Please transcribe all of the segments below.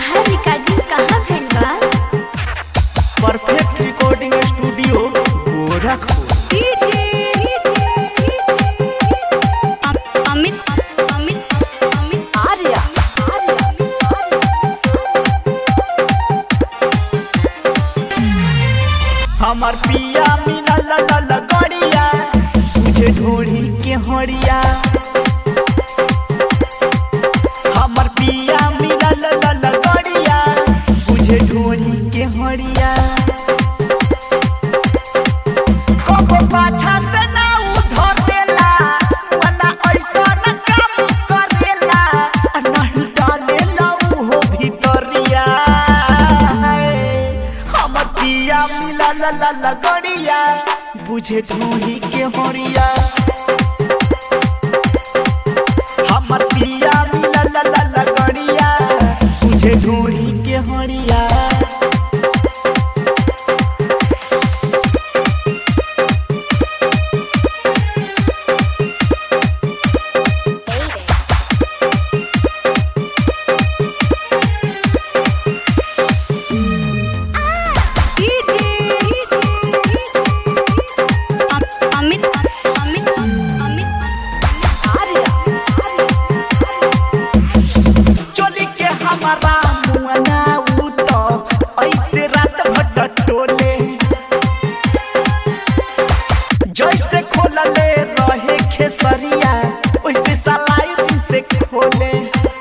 तहार रिकॉर्डिंग कहाँ भइल बा परफेक्ट रिकॉर्डिंग स्टूडियो गोरखपुर अम- अमित अमित अमित आर्या हमर पिया मीना ला ला ला गड़िया तुझे ढोड़ी के हड़िया हमर पिया मीना ला ला ला गड़िया तुझे ढोड़ी के हड़िया कबो पाछा से ना उधर देला वना ऐसा न काम करेला आ नहीं डालेला उहो भीतरिया हम पिया मिला ला ला ला गड़िया बुझे ढूंढी के होरिया हमर पिया मिला ला ला ला गड़िया बुझे ढूंढी के होरिया अम- अमित अमित अमित चोली के हमारा मुआना उ तो ऐसे रात भर टोले जैसे खोलले रहे खेसरिया वैसे सलाई दिन से खोले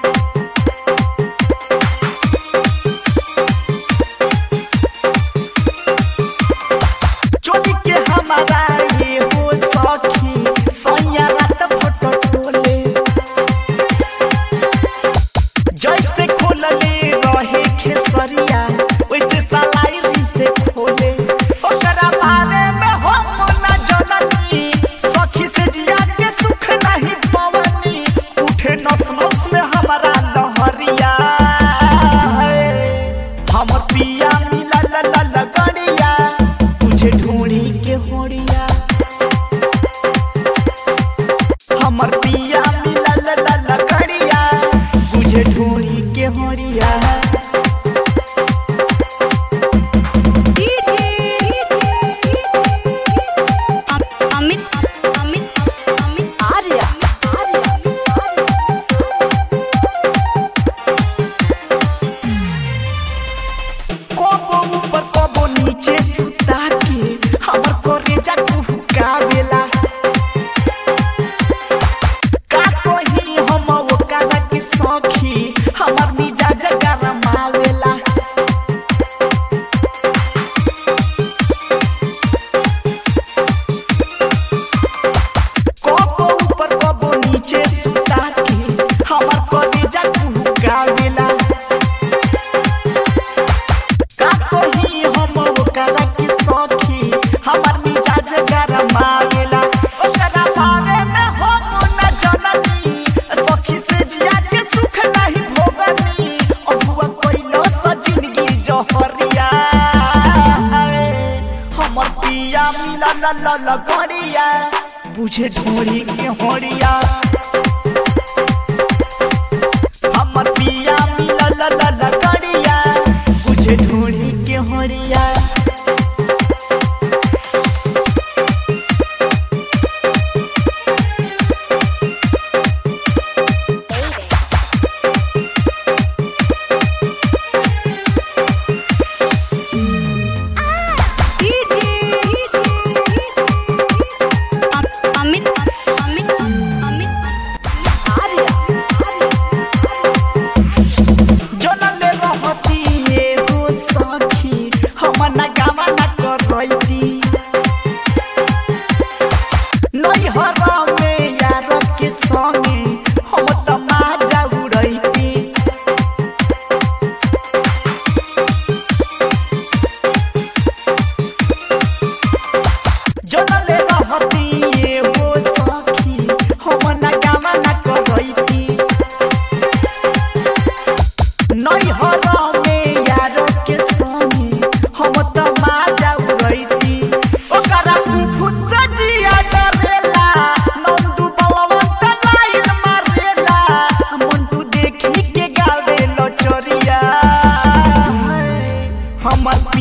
चोली के हमारा ये हो सखी सैया रात भर टोले जैसे खोलले रहे खेसरिया वैसे सलाई से खोले ओकरा बारे में हम न जननी सखी से जिया के सुख नहीं पवनी उठे नस नस में हमारा लहरिया हम पिया मिला ला ला ला गड़िया तुझे ढूंढी के होड़िया हमर पिया मिला ला ला ला गड़िया बुझे ढूंढी के होड़िया अम- अमित अमित अमित आर्या कबो ऊपर कबो नीचे सुता के हमर करेजा चुहकावेला का कही हम ओकरा के सखी हमर मिजाज गरमावेला कबो ऊपर कबो नीचे सुता के हमर कलेजा चुहकावेला का कही हम ओकरा के सखी हमर मिजाज गरमावेला ओकरा बारे में हम न जननी सखी से जिया के सुख नहीं भोगनी अबुआ कोइलो स जिंदगी जहरिया हमर पिया मिला ला ला ला गड़िया बुझे ढोड़ी के होड़िया हमर पिया मिला ला ला ला गड़िया बुझे ढोड़ी के होड़िया अम- अमित अमित अमित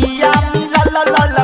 कहिया मिलल लल